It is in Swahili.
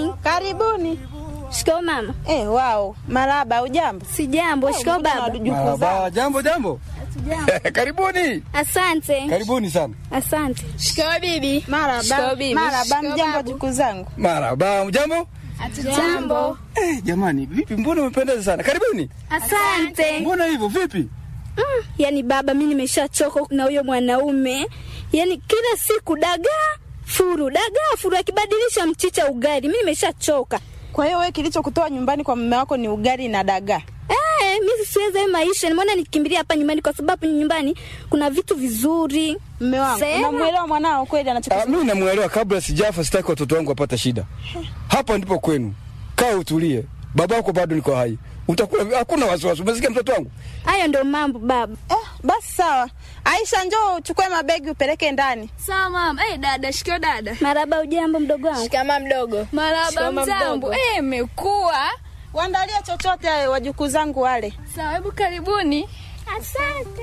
Karibuni. Karibuni. Shikao mama. Eh, wao. Maraba, ujambo? Si jambo. Shikao baba. Wajukuu Marhaba, zao. jambo jambo. Karibuni. Asante. Karibuni sana. Asante. Shikamoo bibi. Maraba. Shikamoo bibi. Maraba, Shikamoo mjambo babu. wajukuu zangu. Marhaba, jambo. Jambo. Eh, jamani, vipi mbona umependeza sana? Karibuni. Asante. Mbona hivyo vipi? Mm, yani baba, mi nimeshachoka na huyo mwanaume. Yani kila siku dagaa furu, dagaa furu, akibadilisha mchicha ugali. Mi nimeshachoka. Kwa hiyo wewe kilichokutoa nyumbani kwa mume wako ni ugali na dagaa. Eh, mi siwezi hayo maisha. Nimeona nikimbilia hapa nyumbani kwa sababu nyumbani kuna vitu vizuri. Mume wangu, Sema. unamwelewa mwanao kweli Ah, anachokisema? mimi namuelewa kabla sijafa sitaki watoto wangu wapate shida. Hapa ndipo kwenu. Kaa utulie. Babako bado niko hai. Utakula hakuna wasiwasi. Umesikia mtoto wangu? Hayo ndo mambo baba. Eh, basi sawa. Aisha, njoo uchukue mabegi upeleke ndani. Sawa mama. Eh, dada, shikao dada. Maraba, ujambo mdogo wangu? Shikamoo mdogo. Maraba Shikamoo mjambo. mdogo. Eh, imekuwa. Waandalie chochote wajukuu zangu wale. Sawa, hebu karibuni. Asante.